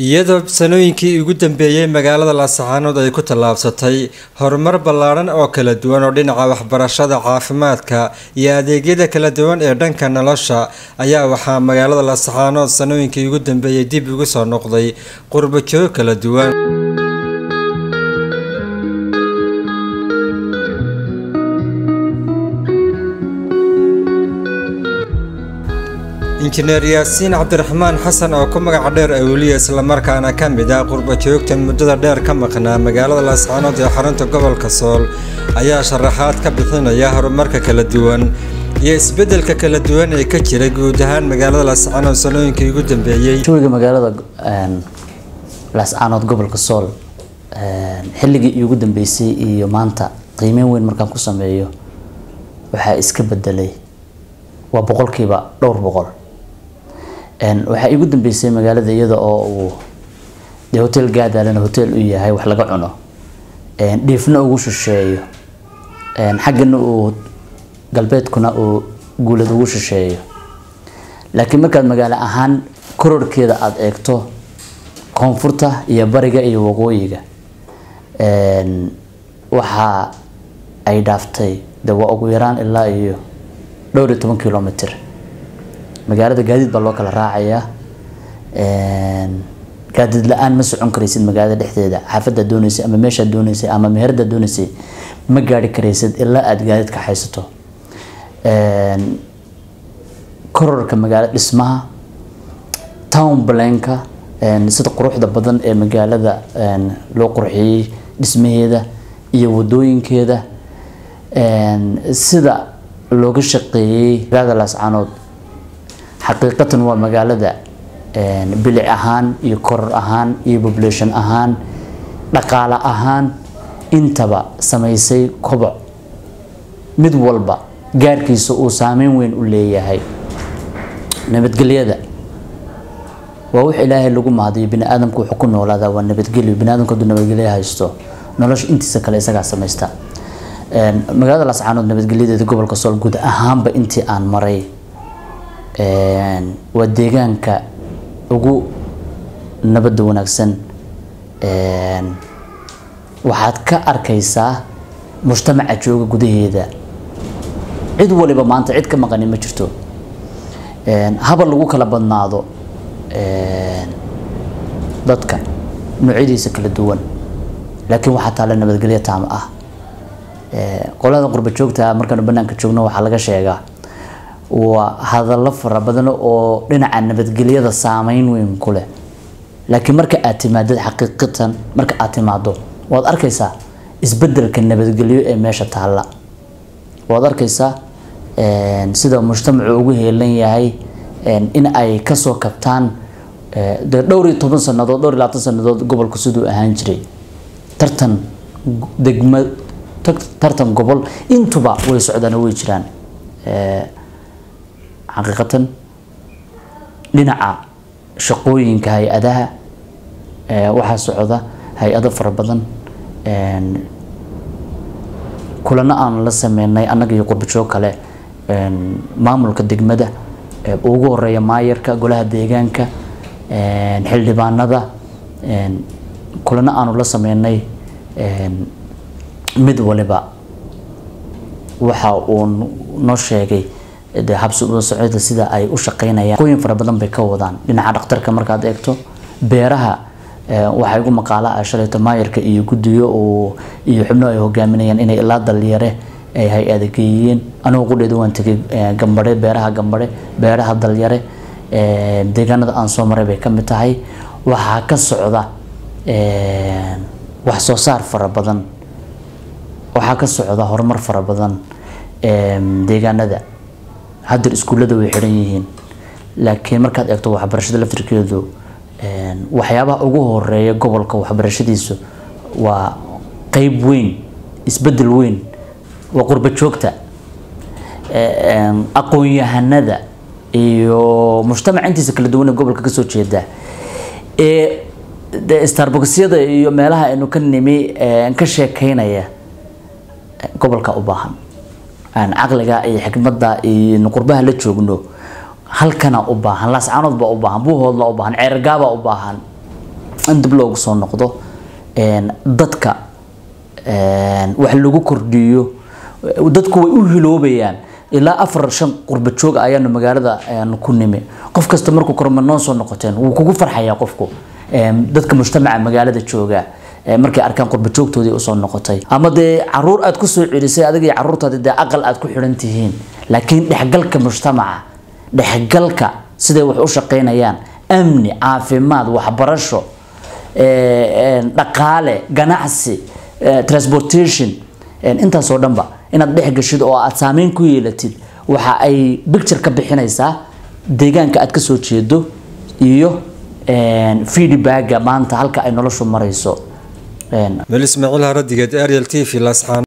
iyadoo sanooyinkii ugu dambeeyey magaalada laascaanood ay ku tallaabsatay horumar ballaadhan oo kala duwan oo dhinaca waxbarashada caafimaadka iyo adeegyada kala duwan ee dhanka nolosha ayaa waxaa magaalada laascaanood sanooyinkii ugu dambeeyey dib ugu soo noqday qurbajoog kala duwan injineer yaasiin cabdiraxmaan xasan oo ku magaca dheer awliya islamarkaana ka mid ah qurbajoogta muddada dheer ka maqnaa magaalada laascaanood ee xarunta gobolka sool ayaa sharaxaad ka bixinaya horumarka kala duwan iyo isbedelka kala duwan ee ka jira guud ahaan magaalada laascaanood sanooyinkii ugu dambeeyey jawiga magaalada laascaanood gobolka sool xilligii iugu dambeysay iyo maanta qiimeyn weyn markaan ku sameeyo waxaa iska bedelay waa boqolkiiba dhowr boqol waxaa iigu dambeysay magaalada iyada oo uu dee hotel gaadaalana hotel u yahay wax laga cuno dhiifna ugu shisheeyo xaggana uu galbeedkuna uu guulad ugu shisheeyo laakiin markaad magaalo ahaan kororhkeeda aada eegto koonfurta iyo bariga iyo waqooyiga waxa ay dhaaftay de waa ugu yaraan ilaa iyo dhowr iyo toban kilomitr magaalada gaadiid baa loo kala raacayaa gaadiid la-aan ma socon karaysid magaalada dhexdeeda xaafadaad dooneysay ama meeshaad dooneysay ama meheradaad dooneysay ma gaari karaysid ilaa aada gaadiid ka haysato kororka magaalo dhismaha town blanka sida quruxda badan ee magaalada loo qurxiyey dhismaheeda iyo wadooyinkeeda sida looga shaqeeyey magaalada laascaanood xaqiiqatan waa magaalada bilic ahaan iyo koror ahaan iyo population ahaan dhaqaale ahaan intaba samaysay koboc mid walba gaarkiisa uu saameyn weyn u leeyahay nabadgelyada waa wax ilaahay lagu mahadiyo bini aadamku wuxuu ku noolaadaa waa nabadgelyo bini aadamku hadduu nabadgelyo haysto nolosha intiisa kale isagaa samaysta magaalada laascaanood nabadgelyadeeda gobolka sool guud ahaanba intii aan maray waa deegaanka ugu nabadda wanaagsan waxaad ka arkaysaa mujtamaca jooga gudaheeda cid waliba maanta cid ka maqani ma jirto habal lagu kala badnaado dadka noocyadiisa kala duwan laakiin waxaa taalla nabadgelyo taam ah qolada qurba joogta markaanu banaanka joogno waxaa laga sheegaa waa hadallo fara badan oo dhinaca nabadgelyada saameyn weyn ku leh laakiin marka aad timaadad xaqiiqatan marka aad timaado waad arkaysaa isbedelka nabadgelyo ee meesha taalla waad arkaysaa sida mujtamacu ugu heelan yahay in ay kasoo kabtaan dee dhowr iyo toban sanadood dhowr iyo labaatan sanadood gobolku siduu ahaan jiray tartan degma tartan gobol intuba way socdaan way jiraan xaqiiqatan dhinaca shaqooyinka hay-adaha waxaa socda hay-ado fara badan kulano aan la sameynay annaga iyo qurbajoog kale maamulka degmada ugu horeeya maayarka golaha deegaanka xildhibaanada kulano aanu la sameynay mid waliba waxa uu noo sheegay de habsi ula socda sida ay u shaqeynayaan qooyin fara badan bay ka wadaan dhinaca dhakhtarka markaad eegto beeraha waxaa igu maqaala ah shalayto maayarka iyo guddiyo iyo xubno ay hogaaminayaan inay ilaa dalyare ay hay-ada geeyeen anigu qudheeda waan tegay gambare beeraha gambare beeraha dalyare deegaanada aan soo maray bay ka mid tahay waxaa ka socda wax soo saar fara badan waxaa ka socda horumar fara badan deegaanada hadeer iskuullada way xiran yihiin laakiin markaad eegto waxbarashada laftirkeedu waxyaabaha ugu horeeya gobolka waxbarashadiisu waa qeyb weyn isbedel weyn waa qurba joogta aqoon-yahanada iyo mujtamac intiisa kala duwan ee gobolka kasoo jeeda ee de starboxyada iyo meelaha aynu ka nimi ka sheekeynaya gobolka u baahan caqliga iyo xikmada iyo qurbaha la joogno halkana u baahan laascaanood baa u baahan buuhoodla u baahan ceergaabaa u baahan in dib loogu soo noqdo dadka wax lagu kordhiyo dadku way u hiloobayaan ilaa afar shan qurba joog ayaanu magaalada ku nimi qof kasta markuu korma noo soo noqoteen wuu kugu farxayaa qofku dadka mujtamaca magaalada jooga markay arkaan qurba joogtoodii usoo noqotay ama dee caruur aad kusoo celisay adiga iyo caruurtaadi dee aqal aad ku xidhan tihiin laakiin dhexgalka mujtamaca dhexgalka siday wax u shaqaynayaan amni caafimaad waxbarasho dhaqaale ganacsi transportation intaasoo dhanba inaad dhex gashid oo aad saameyn ku yeelatid waxa ay bicture ka bixinaysaa deegaanka aad kasoo jeedo iyo feedbacga maanta halka ay noloshu marayso meel ismaaciil haradigeed ariel t v lasxaan